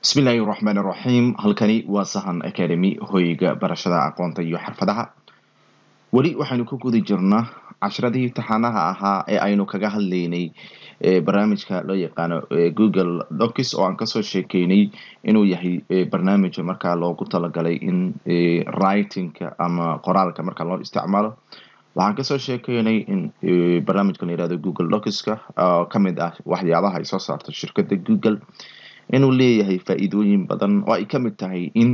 bismillaahi raxmaan raxiim halkani waa sahan academy hoyga barashada aqoonta iyo xirfadaha weli waxaynu ku guda jirnaa cashiradii imtixaanaha ahaa ee aynu kaga hadlaynay barnaamijka loo yaqaano google docs oo aan kasoo sheekeynay inuu yahay barnaamij markaa loogu talagalay in writingka ama qoraalka marka loo isticmaalo waxaan kasoo sheekeynay in barnaamijka la yihahdo google docska oo kamid ah waxyaabaha ay soo saarto shirkada google inuu leeyahay faa-iidooyin badan oo ay kamid tahay in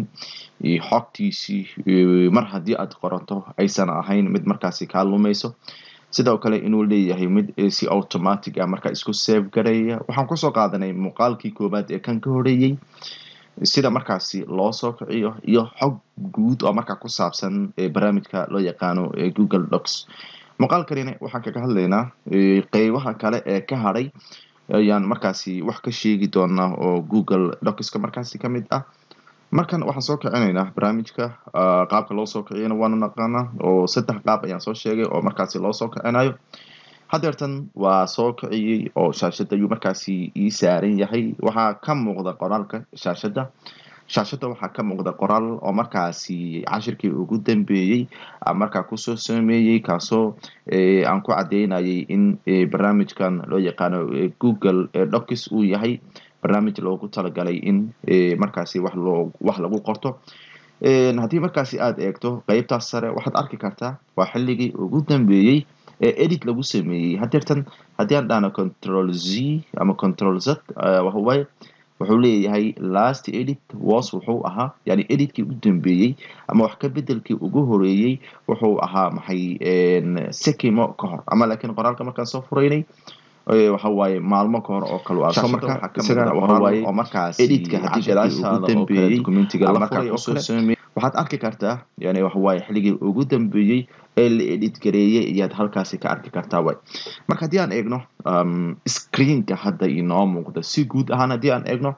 xogtiisii mar haddii aad qorato aysan ahayn mid markaasi kaa lumayso sidoo kale inuu leeyahay mid si automatic ah markaa isku save garaya waxaan kusoo qaadanay muuqaalkii koowaad ee kan ka horeeyey sida markaasi loo soo kiciyo iyo xog guud oo markaa ku saabsan barnaamijka loo yaqaano google docs muuqaalkanina waxaan kaga hadlaynaa qeybaha kale ee ka hadhay ayaan markaasi wax ka sheegi doonaa oo google docska markaasi kamid ah markan waxaan soo kicinaynaa barnaamijka qaabka loo soo kiciyana waanu naqaanaa oo saddex qaab ayaan soo sheegay oo markaasi loo soo kicinayo hadeertan waa soo kiciyey oo shaashada ayuu markaasi ii saaran yahay waxaa ka muuqda qoraalka shaashada shaashada waxaa ka muuqda qoraal oo markaasi cashirkii ugu dambeeyey markaa kusoo sameeyey kaasoo aan ku cadeynayay in barnaamijkan loo yaqaano google docs uu yahay barnaamij loogu talagalay in markaasi wax loo wax lagu qorto haddii markaasi aada eegto qeybtaas sare waxaad arki kartaa waa xilligii ugu dambeeyey ee edit lagu sameeyey hadeertan haddii aan dhahno control z ama control z waxawaaye wuxuu leeyahay last edit was wuxuu ahaa yani editkii u dambeeyey ama wax ka bedelkii ugu horeeyey wuxuu ahaa maxay sekimo ka hor ama laakiin qoraalka markaan soo furaynay waxa waaye maalmo ka hor oo kale oo markaas editka haddii gadaashaada ugu dambeeyey documentiga markaa kusoo sameeyey waxaad arki kartaa yani waxawaaye xilligii ugu dambeeyey ee la edit gareeyey ayaad halkaasi ka arki kartaa way marka haddii aan eegno screenka hadda inoo muuqda si guud ahaan haddii aan eegno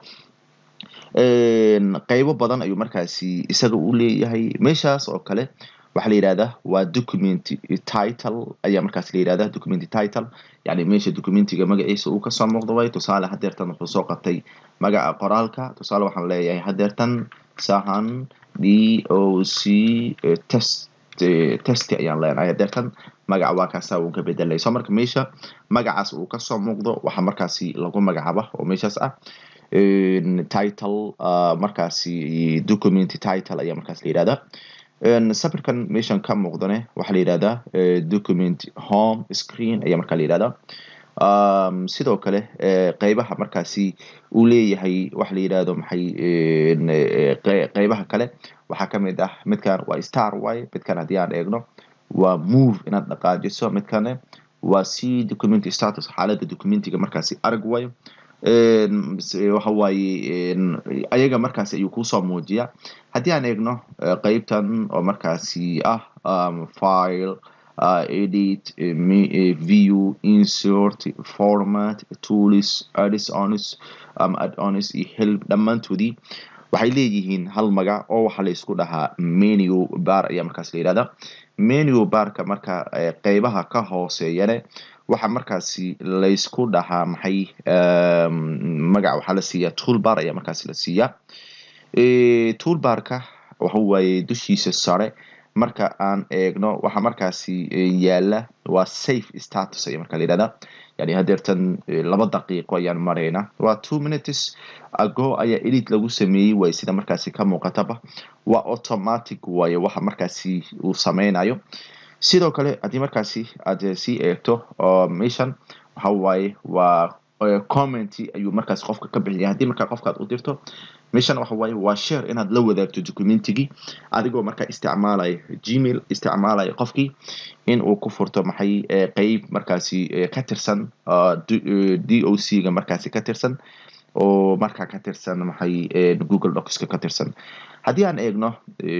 qeybo badan ayuu markaasi isaga u leeyahay meeshaas oo kale waxaa la yihahdaa waa document title ayaa markaas la yihahda document title yani meesha documentiga magaciisa uu kasoo muuqda way tusaale hadeertan wuxuu soo qabtay magaca qoraalka tusaale waxaan leeyahay hadeertan sahan d o c test test ayaan leenahay hadeertan magaca waa kaasa uu ka bedelay so marka meesha magacaas uu kasoo muuqdo waxaa markaasi lagu magacaaba oo meeshaas ah title markaasi document title ayaa markaas la yihahda sabirkan meeshan ka muuqdane waxaa la yihahdaa document home screen ayaa markaa la yihahdaa sidoo kale qeybaha markaasi uu leeyahay waxa la yihahdo maxay qeybaha kale waxaa kamid ah midkan waa star way midkan haddii aan eegno waa move inaad dhaqaajiso midkane waa c document status xaalada documentiga markaasi arag way waxa waaye ayaga markaasi ayuu kusoo muujiya haddii aan eegno qeybtan oo markaasi ah file edit view insert format tools adsons add-ons iyo help dhammaantoodii waxay leeyihiin hal magac oo waxaa la isku dhahaa menu bar ayaa markaas la yihahda menu barka marka qeybaha ka hooseeyane waxaa markaasi laysku dhahaa maxay magac waxaa la siiyaa toolbar ayaa markaasi la siiyaa toolbarka waxa waaye dushiisa sare marka aan eegno waxaa markaasi yaala waa safe status ayaa markaa la yihahda yani hadeertan laba daqiiqo ayaan marayna waa two minutes ago ayaa edit lagu sameeyey way sida markaasi ka muuqataba waa automatic waaye waxa markaasi uu sameynayo sidoo kale haddii markaasi aad sii eegto meeshan waxa waaye waa comment ayuu markaas qofka ka bixiya haddii markaa qofka aad u dirto meeshan waxa waaye waa share inaad la wadaagto documentigii adigoo markaa isticmaalaya gmail isticmaalaya qofkii in uu ku furto maxay qeyb markaasi ka tirsan d o c ga markaasi ka tirsan oo markaa ka tirsan maxay google docska ka tirsan haddii aan eegno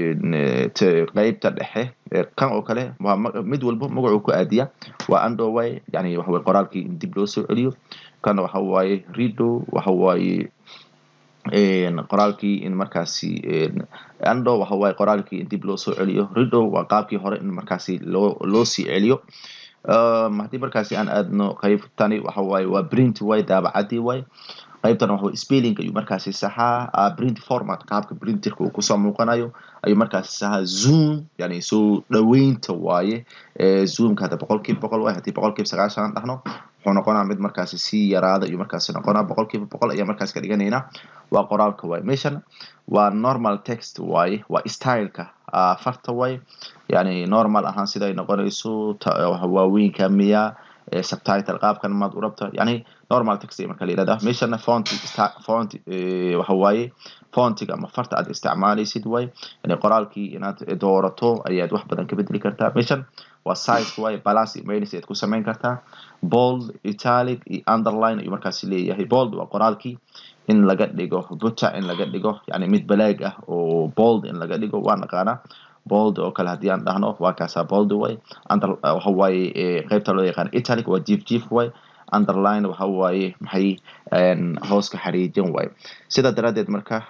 qeybta dhexe kan oo kale waa mid walbo magacuu ku aadiya waa andoway yani waxaway qoraalkii in dib loo soo celiyo kan waxa waaye rido waxa waaye qoraalkii in markaasi ando waxa waaye qoraalkii in dib loo soo celiyo rido waa qaabkii hore in markaasi loo loo sii celiyo haddii markaasi aan aadno qeybtani waxa waaye waa print way daabacadii way qaybtan waxa spelling ayuu markaasi saxaa print format qaabka printerka uu kusoo muuqanayo ayuu markaasi saxaa zoom yani soo dhaweynta waaye zoomka hadda boqolkiiba boqol waay haddii boqolkiiba sagaashan aan dhahno wuxuu noqonaa mid markaasi sii yaraada ayuu markaasi noqonaa boqolkiiba boqol ayaa markaas ka dhiganaynaa waa qoraalka waaye meeshan waa normal text waaye waa styleka farta waaye yani normal ahaan siday noqonayso waaweynka miya subtitle qaabkan maad u rabta yani normal text marka la yirahdaa meeshana font font waxa waaye fontiga ama farta aad isticmaalaysid waaye yani qoraalkii inaad doorato ayaad wax badan ka bedeli kartaa meeshan waa size waaye balance iyo minus ayaad ku samayn kartaa bold italic iyo underline ayuu markaasi leeyahay bold waa qoraalkii in laga dhigo buta in laga dhigo yani mid balaag ah oo bold in laga dhigo waa naqaanaa bold oo kale haddii aan dhahno waa kaasaa bold way under waxa waaye qaybta loo yaqaan italic waa jiif jiif way underline waxa waaye maxay hooska xariijin way sidaa daraaddeed marka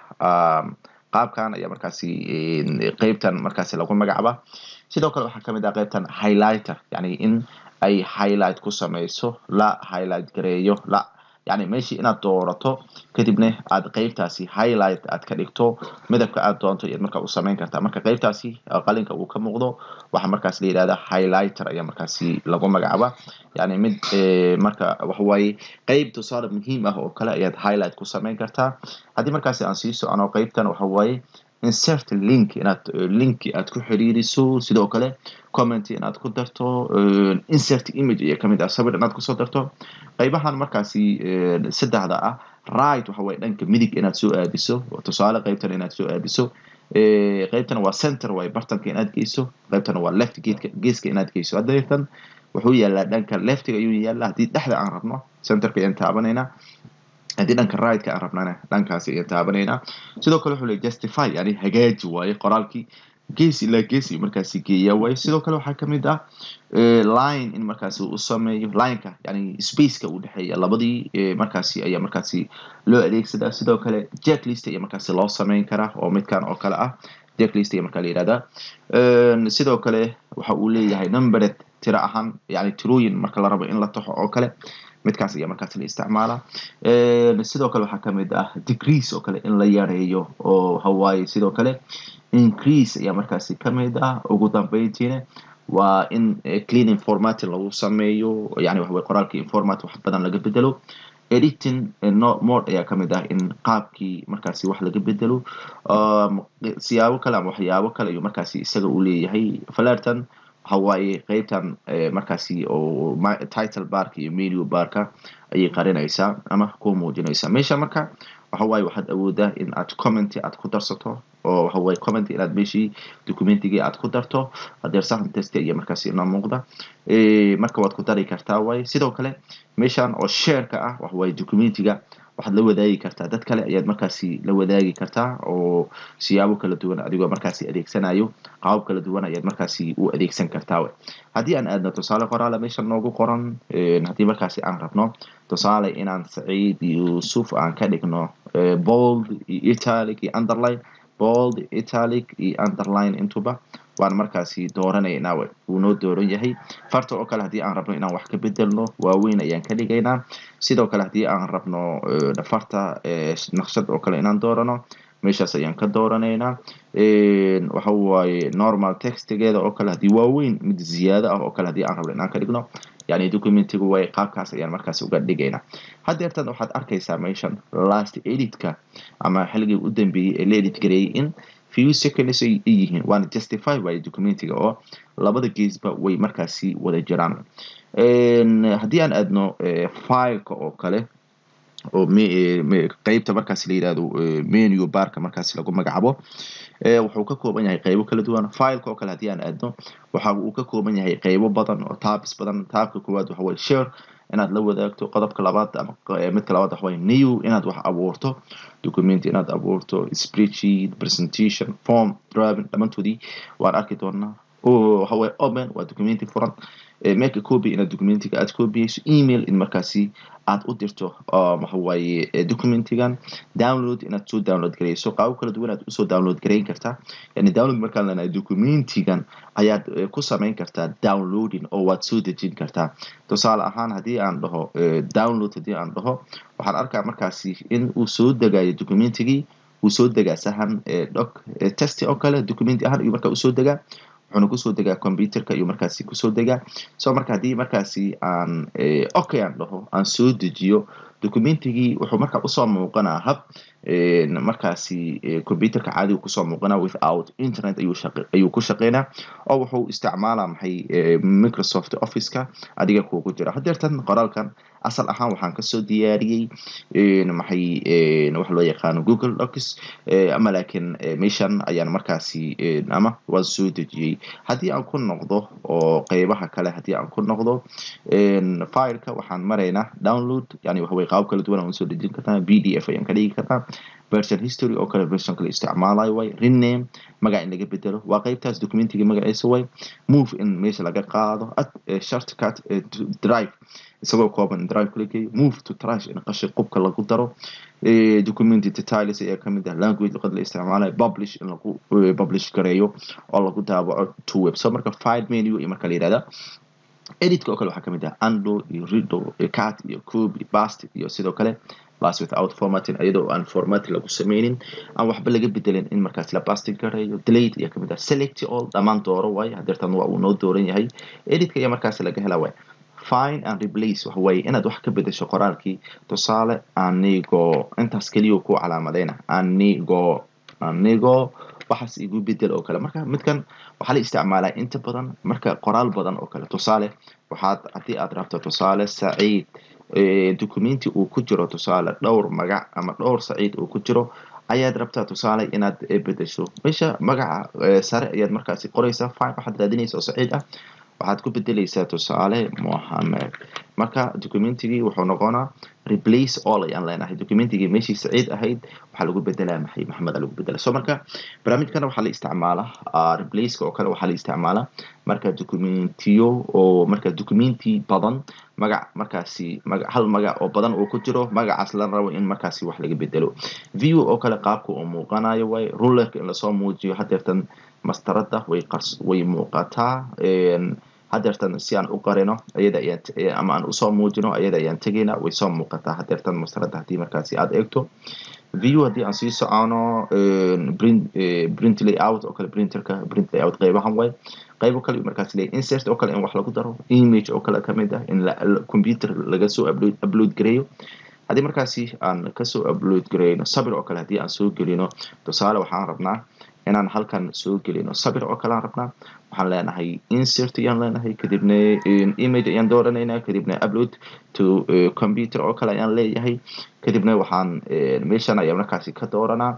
qaabkan ayaa markaasi qaybtan markaasi lagu magacaaba sidoo kale waxaa kamid ah qaybtan highlighter yani in ay highlight ku samayso la highlight gareeyo la yani meeshii inaad doorato kadibna aad qaybtaasi highlight aad ka dhigto midabka aad doonto iyaad markaa u samayn kartaa marka qaybtaasi qalinka uu ka muuqdo waxaa markaas la yidhahda highlighter ayaa markaasi lagu magacaaba yani mid marka waxawaaye qeyb tusaale muhiim ah oo kale ayaad highlight ku samayn kartaa haddii markaasi aan sii socono qeybtan waxawaaye insert link inaad linki aad ku xiriiriso sidoo kale comment inaad ku darto insert image ayaa kamid ah sawir inaad kusoo darto qaybahan markaasi saddexda ah right waxa waye dhanka midig inaad soo aadiso tusaale qaybtan inaad soo aadiso qaybtan waa center waay bartanka inaad geyso qaybtan waa left geedka geeska inaad geyso hadeetan wuxuu yaalaa dhanka leftiga ayuu yaalaa haddii dhexda aan rabno centerka ayaan taabanaynaa haddii dhanka rightka aan rabnana dhankaasi ayaan taabanaynaa sidoo kale wuxuu leey justify yani hagaaji waaye qoraalkii gees ilaa gees ayuu markaasi geeyaa waaye sidoo kale waxaa kamid ah line in markaasi u sameeyo lineka yani spaceka u dhexeeya labadii markaasi ayaa markaasi loo adeegsadaa sidoo kale jacklist ayaa markaasi loo sameyn karaa oo midkan oo kale ah jacklist ayaa markaa la yihahdaa sidoo kale waxa uu leeyahay numbered tiro ahaan yani tirooyin marka la rabo in la taxo oo kale midkaas ayaa markaas la isticmaalaa sidoo kale waxaa kamid ah degrees oo kale in la yareeyo oo hawaaye sidoo kale increase ayaa markaasi kamid ah ugu dambeyntiina waa in cleaning formatin lagu sameeyo yani waxaway qoraalka informat wax badan laga bedelo editing mode ayaa kamid ah in qaabkii markaasi wax laga bedelo siyaabo kale ama waxyaabo kale ayuu markaasi isaga uu leeyahay falerton waxawaaye qeybtan markaasi oo title barka iyo menu barka ayay qarinaysaa ama ku muujinaysaa meesha marka waxawaaye waxaad awoodaa in aad comment aad ku darsato oo waxawaaye comment inaad meeshii documentigii aad ku darto hadeer sahan test ayaa markaasi inoo muuqda marka waad ku dari kartaa waaye sidoo kale meeshan oo shareka ah waxawaaye documentiga waxaad la wadaagi kartaa dad kale ayaad markaasi la wadaagi kartaa oo siyaabo kala duwan adigoo markaasi adeegsanayo qaabab kala duwan ayaad markaasi u adeegsan kartaa haddii aan aadno tusaale qoraala meesha noogu qoran haddii markaasi aan rabno tusaale inaan saciid yuusuf aan ka dhigno bold iyo italic iyo underline bold italic iyo underline intuba waan markaasi dooranaynaa wuu noo dooran yahay farta oo kale haddii aan rabno inaan wax ka bedelno waaweyn ayaan ka dhigaynaa sidoo kale haddii aan rabno farta naqshad oo kale inaan doorano meeshaas ayaan ka dooranaynaa waxa waaye normal textigeeda oo kale haddii waaweyn mid ziyaado ah oo kale haddii aan rabno inaan ka dhigno yani documentigu way qaabkaas ayaan markaasi uga dhigaynaa haddeertan waxaad arkaysaa meeshan last editka ama xilligii u dambeeyey ee la edit gareeyay in few seconds ay yihiin waana justify waaye documentiga oo labada geesba way markaasi wada jiraan haddii aan aadno fileka oo kale oo qeybta markaasi la yihahdo menu barka markaasi lagu magacaabo wuxuu ka kooban yahay qeybo kala duwan fileka oo kale haddii aan aadno waxa uu ka kooban yahay qeybo badan oo tabs badan taabka koowaad waxa waye share inaad la wadaagto qodobka labaad ama midka labaad waxa waye new inaad wax abuurto document inaad abuurto spreadsheet presentation form driving dhammaantoodii waan arki doonaa waxa waye open waa documenti furan make a copy inaad documentiga aad copyayso email in markaasi aad u dirto waxawaaye documentigan download inaad soo download gareyso qaabo kala duwan aad usoo download gareyn kartaa yani download markaan leenahay documentigan ayaad ku samayn kartaa downloading oo waad soo dejin kartaa tusaale ahaan haddii aan dhaho download haddii aan dhaho waxaan arkaa markaasi in uu soo degayo documentigii uu soo degaa sahan doc test oo kale documenti ahaan ayuu markaa usoo degaa wuxuuna kusoo degaa computerka ayuu markaasi kusoo degaa so marka haddii markaasi aan okay aan dhaho aan soo dejiyo documentigii wuxuu markaa usoo muuqanaa hab markaasi computerka caadiga kusoo muuqanaa without internet ayuu ku shaqeynaa oo wuxuu isticmaalaa maxay microsoft officeka adiga kuugu jira hadeertan qoraalkan asal ahaan waxaan kasoo diyaariyey maxay waxa loo yaqaano google docs ama laakiin meeshan ayaan markaasi ama waan soo dejiyey haddii aan ku noqdo oo qeybaha kale haddii aan ku noqdo fileka waxaan maraynaa download yani waxaway qaab kala duwan aan soo dejin kartaa b d f ayaan ka dhigi kartaa version history oo kale version kale isticmaalayo way rename magac in laga bedelo waa qeybtaas documentiga magaciisa way move in meesha laga qaado ad shortcut drive isagoo kooban drive kala geeyo move to trash in qashi qubka lagu daro documenti details ayaa kamid ah language luqad la isticmaalayo publish in lagu publish gareeyo oo lagu daabaco to web so marka file menu iyo marka la yihahda editka oo kale waxaa kamid ah ando iyo rido iyo cat iyo cube iyo bast iyo sidoo kale bas without formatting iyadoo aan format lagu sameynin aan waxba laga bedelin in markaas la basting gareeyo delate ayaa kamid ah select all dhammaan dooro waaye hadeertan waa uu noo dooran yahay editka ayaa markaas laga helaa waay fine and replace waxa waaye inaad wax ka bedesho qoraalkii tusaale anigoo intaas keliya ku calaamadeyna anigoo anigoo waxaas igu bedel oo kale marka midkan waxaa la isticmaalaa inta badan marka qoraal badan oo kale tusaale waxaad haddii aad rabto tusaale saciid documenti uu ku jiro tusaale dhowr magac ama dhowr saciid uu ku jiro ayaad rabtaa tusaale inaad bedesho meesha magaca sare ayaad markaasi qoreysaa fine waxaad raadinaysa oo saciid ah waxaad ku bedeleysaa tusaale mohamed marka documentigii wuxuu noqonaa replace all ayaan leenahay documentigii meeshii saciid ahayd waxaa lagu bedelaa maxay maxamed lagu bedela so marka barnaamijkana waxaa la isticmaalaa replaceka oo kale waxaa la isticmaalaa marka documentiyo oo marka documenti badan magac markaasi maga hal magac oo badan uu ku jiro magacaas la rabo in markaasi wax laga bedelo view oo kale qaabka uu muuqanayo way rulerka in lasoo muujiyo hadeertan mastarada way qars way muuqataa hadeertan si aan u qarino iyada ayaan ama aan usoo muujino iyada ayaan tegayna way soo muuqataa hadeertan mastarada haddii markaasi aada eegto view haddii aan sii socono print print layout oo kale printerka print layout qeybahan way qaybo kale markaas leeyahay insert oo kale in wax lagu daro image oo kale kamid ah in computer laga soo upload upload gareeyo haddii markaasi aan kasoo upload gareyno sabir oo kale haddii aan soo gelino tusaale waxaan rabnaa inaan halkan soo gelino sabir oo kale aan rabnaa waxaan leenahay insert ayaan leenahay kadibna image ayaan dooranaynaa kadibna upload to computer oo kale ayaan leeyahay kadibna waxaan meeshan ayaa markaasi ka dooranaa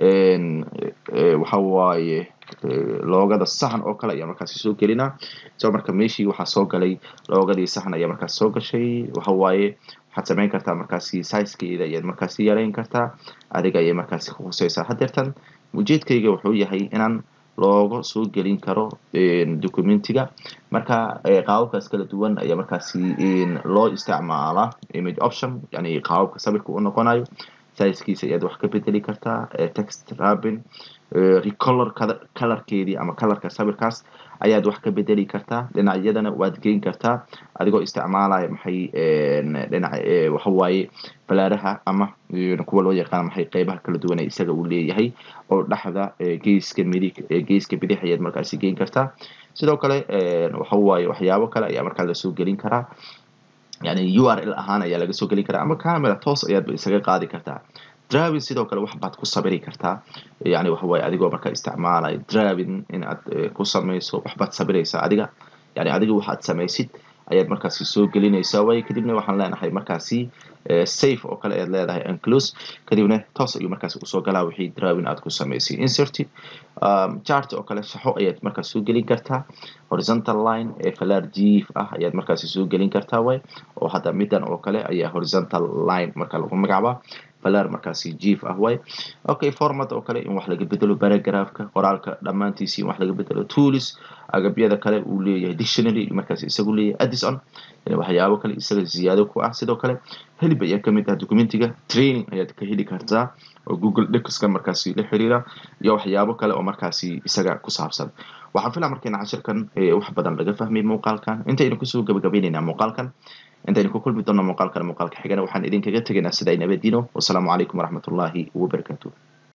waxa waaye loogada sahan oo kale ayaa markaasi soo gelinaa so marka meeshii waxaa soo galay loogadii sahan ayaa markaas soo gashay waxa waaye waxaad samayn kartaa markaasi sizekeeda ayaad markaasi yareyn kartaa adiga ayay markaasi ka huseysaa hadeertan ujeedkayga wuxuu yahay inaan looga soo gelin karo documentiga marka qaababkaas kala duwan ayaa markaasi loo isticmaalaa image option yani qaababka sawirka u noqonayo sizekiisa ayaad wax ka bedeli kartaa text rabin recolor colorkeedii ama colorka sawirkaas ayaad wax ka bedeli kartaa dhinacyadana waad geyn kartaa adigoo isticmaalaya maxay dhinac waxawaaye balaaraha ama kuwa loo yaqaan maxay qeybaha kala duwan ee isaga uu leeyahay oo dhexda geeska midig geeska bidix ayaad markaasi geyn kartaa sidoo kale waxawaaye waxyaabo kale ayaa markaa lasoo gelin karaa yani u r l ahaan ayaa laga soo gelin karaa ama camera toos ayaadba isaga qaadi kartaa dravin sidoo kale wax baad ku sabiri kartaa yani waxawaaye adigoo markaa isticmaalaya dravin in aad ku samayso waxbaad sabiraysaa adiga yani adiga waxaad samaysid ayaad markaasi soo gelinaysaa way kadibna waxaan leenahay markaasi safe oo kale ayaad leedahay anclose kadibna toos ayuu markaasi usoo galaa wixii drawin aad ku samaysay insert chart oo kale shaxo ayaad markaas soo gelin kartaa horizontal line ee falar jiif ah ayaad markaasi soo gelin kartaa way oo hadda midan oo kale ayaa horizontal line marka lagu magacaabaa balar markaasi jief ah waay okay format oo kale in wax laga bedelo paragraphka qoraalka dhammaantiisi in wax laga bedelo tools agabyada kale uu leeyahay dictionary markaas isagu leeyahay addison waxyaabo kale isaga ziyaado ku ah sidoo kale helib ayaa kamid ah documentiga training ayaad ka heli kartaa oo google docuska markaasi la xiriira iyo waxyaabo kale oo markaasi isaga ku saabsan waxaan filaa markayna cashirkan wax badan laga fahmay muuqaalkan intaynu kusoo gabagabaynaynaa muuqaalkan intaynu ku kulmi doonno muuqaalkan muuqaalka xigana waxaan idinkaga tegaynaa sida ay nabadino wasalaamu calaykum waraxmatullaahi wabarakaatuh